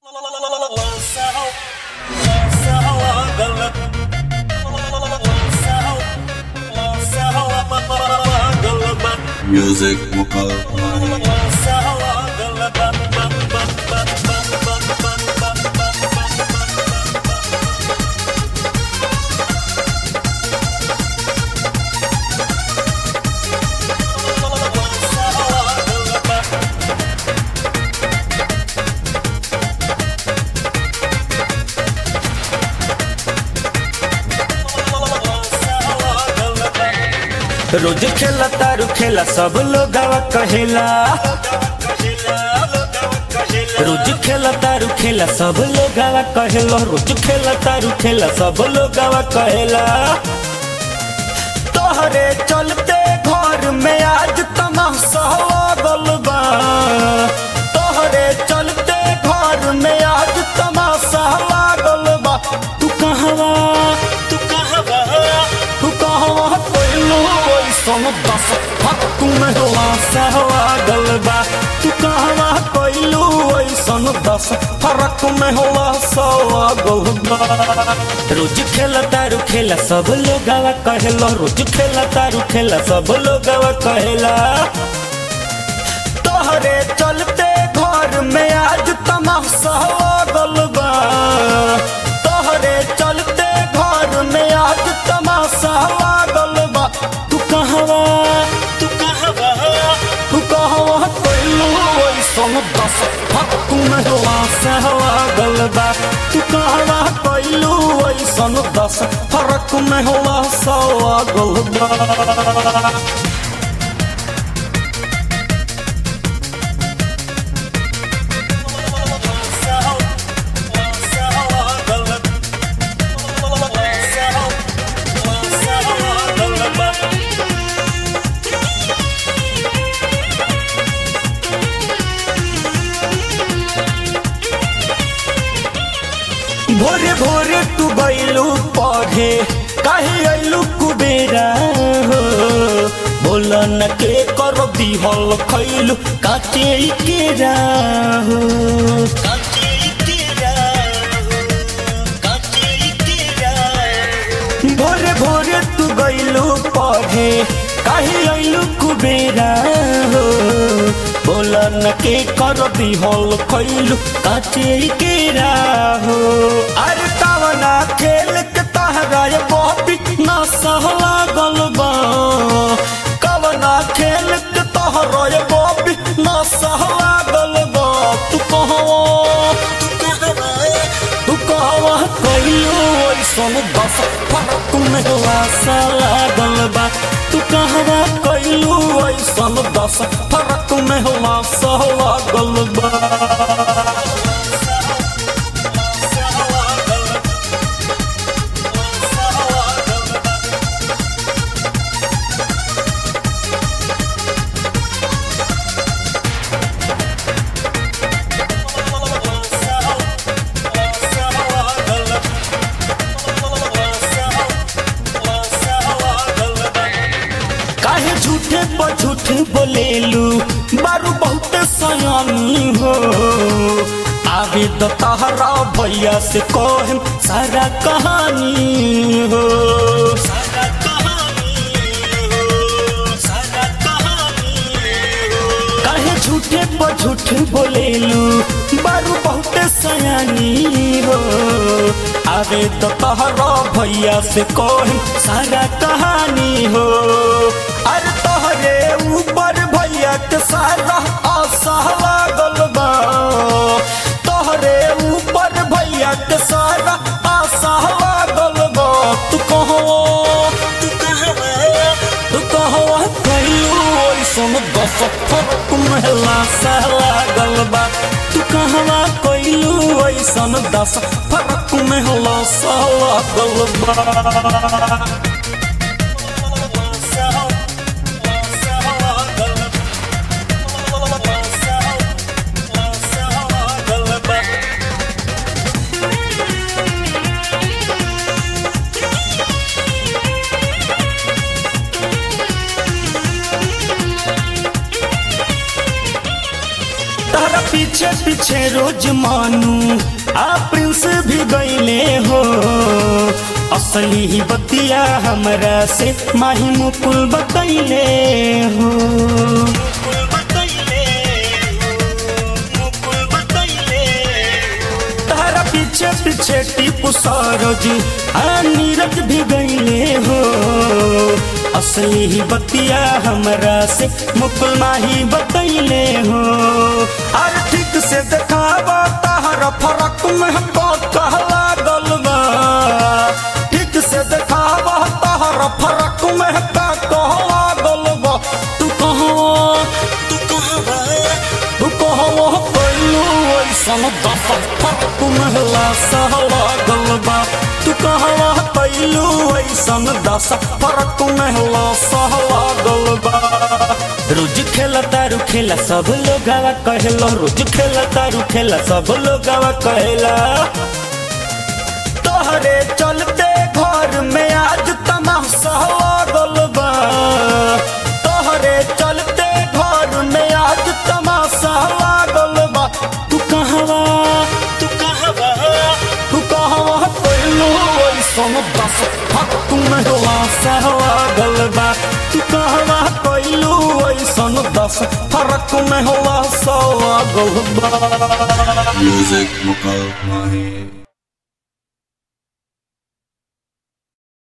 Music vocal. रोज खेला तारू खेला सब लोग कहेला रोज खेला तारू खेला सब लोग कहेला रोज खेला तारू खेला सब लोग कहेला तोहरे चलते घर में आज तमाशा लगल बा तोहरे चलते घर में आज तमाशा लागल बा तू कहवा तू कहवा तू कहवा कोइलो ओइसन दस हक में होला सहवागल बा तू कहवा कोइलो ओइसन दस फरक में होला सवागल बा रोज खेला तारू खेला सब लोग कहेला रोज खेला तारू खेला सब लोग कहेला तोहरे चलते घर में आज तमाशा लगल बा तोहरे चलते घर में आज तमाशा लागल बा तू कहवा तू कहवा तू कहवा कोइलो ओइसन दस हक में होला सहवागल बा तू कहवा कोइलो ओइसन दस फरक में होला सवागल बा भोरे भोरे तू गईलू पढ़े काहे अइलू कुबेरा हो बोल न के कर दिहल खैलू काचे केरा हो काचे केरा हो काचे केरा भोरे भोरे तू गईलू पढ़े काहे अइलू कुबेरा हो बोल न के कर दिहल खैलू काचे केरा हो अरे कवना खेल के तहरा ये बॉबी ना सहला गलबा कवना खेल के तहरा ये बॉबी ना सहला गलबा तू कहवा तू कहवा कहियो ऐसन दस फरक में लासा लागल बा तू कहवा कहियो ऐसन दस फरक में लासा लागल बा काहे झूठे पर झूठे बोलेलू बारू बहुत सयानी हो आवे तो तहरा भैया से कहम सारा कहानी हो सारा कहानी हो सारा कहानी हो काहे झूठे पर झूठे बोलेलू बारू बहुत सयानी हो आवे तो तहरा भैया से कहम सारा कहानी हो अरे तोहरे ऊपर भैया के सारा आशा लागल बा तोहरे ऊपर भैया के सारा आशा लागल बा तू कहो तू कहवा तू कहवा कहियो ऐसन दस फरक महला सा लागल बा तू कहवा कहियो ऐसन दस फरक महला सा लागल बा पीछे पीछे रोज मानू आ प्रिंस भी गईले हो असली ही बतिया हमरा से माही मुकुल बतैले हो तारा पीछे पीछे टीपू सरोज आ नीरज भी गईले हो असली ही बतिया हमरा से मुकुल माही बतैले हो अर ठीक से देखावा ताहरा फरक में को कहला गलबा ठीक से देखावा ताहरा फरक में का कहला गलबा तू कहाँ तू कहाँ तू कहाँ पहलू ऐसन दस फरक महला सहला गलबा तू कहाँ पहलू ऐसन दस फरक महला सहला गलबा रोज खेला तारू खेला सब लोग कहला रोज खेला तारू खेला सब लोग कहला तोहरे चलते घर में आज तमाशा लागल बा तोहरे चलते घर में आज तमाशा लागल बा तू कहवा तू कहवा तू कहवा कोइलो ऐसन दस फक में लाशा लागल बा तू कहवा कोइलो ऐसन दस फरक में लाशा लागल बा Music Muka Mahi